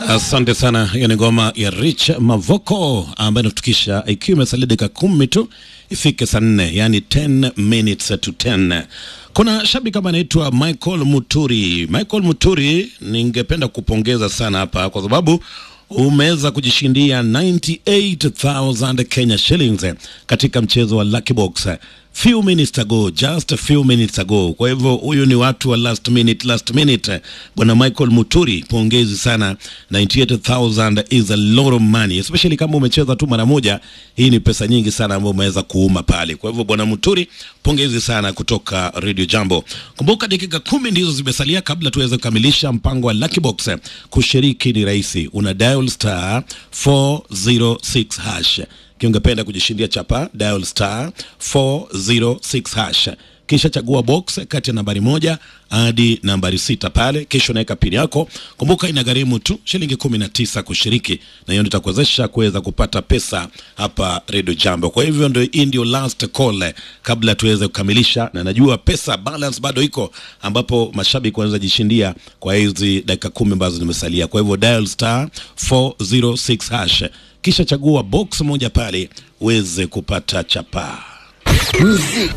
Asante sana. Hiyo ni ngoma ya Rich Mavoko ambayo inatukisha ikiwa imesalia dakika kumi tu ifike saa nne, yani 10 minutes to 10. Kuna shabiki kama anaitwa Michael Muturi. Michael Muturi, ningependa kupongeza sana hapa kwa sababu umeweza kujishindia 98000 Kenya shillings katika mchezo wa Lucky Box few minutes ago, just a few minutes ago. Kwa hivyo huyu ni watu wa last minute, last minute. Bwana Michael Muturi, pongezi sana. 98000 is a lot of money, especially kama umecheza tu mara moja. Hii ni pesa nyingi sana ambayo umeweza kuuma pale. Kwa hivyo bwana Muturi, pongezi sana kutoka Radio Jambo. Kumbuka dakika kumi ndizo zimesalia kabla tuweze kukamilisha mpango wa Lucky Box. Kushiriki ni rahisi, una dial star 406 hash kiungependa kujishindia chapa dial star 406 hash kisha chagua box kati ya nambari moja hadi nambari sita pale, kisha unaweka pini yako. Kumbuka inagharimu tu shilingi kumi na tisa kushiriki, na hiyo nitakuwezesha kuweza kupata pesa hapa Radio Jambo. Kwa hivyo ndio hii ndio last call kabla tuweze kukamilisha, na najua pesa balance bado iko, ambapo mashabiki wanaweza jishindia kwa hizi dakika kumi ambazo zimesalia. Kwa hivyo dial star 406 hash kisha chagua box moja pale uweze kupata chapaa.